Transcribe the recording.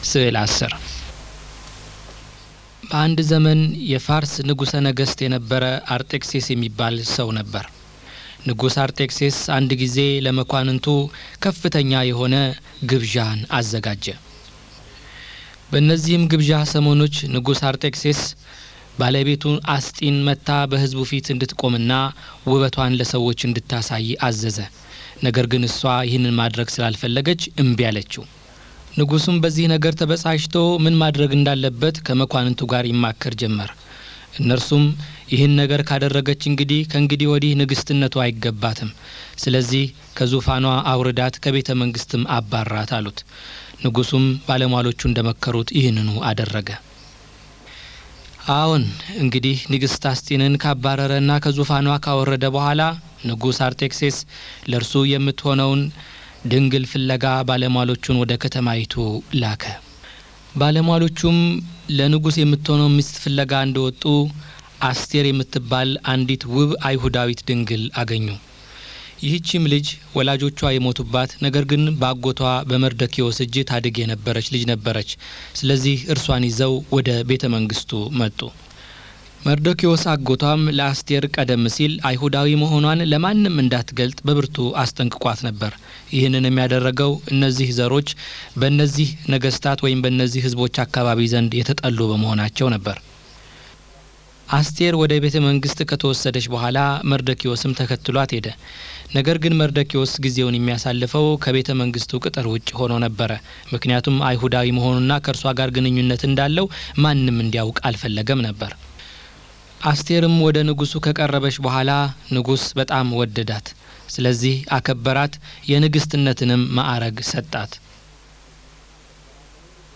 ስዕል አስር በአንድ ዘመን የፋርስ ንጉሠ ነገሥት የነበረ አርጤክሴስ የሚባል ሰው ነበር። ንጉሥ አርጤክሴስ አንድ ጊዜ ለመኳንንቱ ከፍተኛ የሆነ ግብዣን አዘጋጀ። በእነዚህም ግብዣ ሰሞኖች ንጉሥ አርጤክሴስ ባለቤቱን አስጢን መታ በሕዝቡ ፊት እንድትቆምና ውበቷን ለሰዎች እንድታሳይ አዘዘ። ነገር ግን እሷ ይህንን ማድረግ ስላልፈለገች እምቢ አለችው። ንጉሱም በዚህ ነገር ተበሳጭቶ ምን ማድረግ እንዳለበት ከመኳንንቱ ጋር ይማከር ጀመር። እነርሱም ይህን ነገር ካደረገች እንግዲህ ከእንግዲህ ወዲህ ንግስትነቱ አይገባትም፣ ስለዚህ ከዙፋኗ አውርዳት፣ ከቤተ መንግስትም አባራት አሉት። ንጉሱም ባለሟሎቹ እንደመከሩት ይህንኑ አደረገ። አዎን እንግዲህ ንግስት አስጢንን ካባረረና ከዙፋኗ ካወረደ በኋላ ንጉሥ አርጤክሴስ ለእርሱ የምትሆነውን ድንግል ፍለጋ ባለሟሎቹን ወደ ከተማይቱ ላከ። ባለሟሎቹም ለንጉሥ የምትሆነው ሚስት ፍለጋ እንደወጡ አስቴር የምትባል አንዲት ውብ አይሁዳዊት ድንግል አገኙ። ይህቺም ልጅ ወላጆቿ የሞቱባት ነገር ግን በአጎቷ በመርደኪዎስ እጅ ታድግ የነበረች ልጅ ነበረች። ስለዚህ እርሷን ይዘው ወደ ቤተ መንግስቱ መጡ። መርዶኪዎስ አጎቷም ለአስቴር ቀደም ሲል አይሁዳዊ መሆኗን ለማንም እንዳትገልጥ በብርቱ አስጠንቅቋት ነበር። ይህንን የሚያደረገው እነዚህ ዘሮች በእነዚህ ነገስታት ወይም በእነዚህ ሕዝቦች አካባቢ ዘንድ የተጠሉ በመሆናቸው ነበር። አስቴር ወደ ቤተ መንግስት ከተወሰደች በኋላ መርዶኪዎስም ተከትሏት ሄደ። ነገር ግን መርዶኪዎስ ጊዜውን የሚያሳልፈው ከቤተ መንግስቱ ቅጥር ውጭ ሆኖ ነበረ። ምክንያቱም አይሁዳዊ መሆኑና ከእርሷ ጋር ግንኙነት እንዳለው ማንም እንዲያውቅ አልፈለገም ነበር። አስቴርም ወደ ንጉሱ ከቀረበች በኋላ ንጉስ በጣም ወደዳት። ስለዚህ አከበራት፣ የንግስትነትንም ማዕረግ ሰጣት።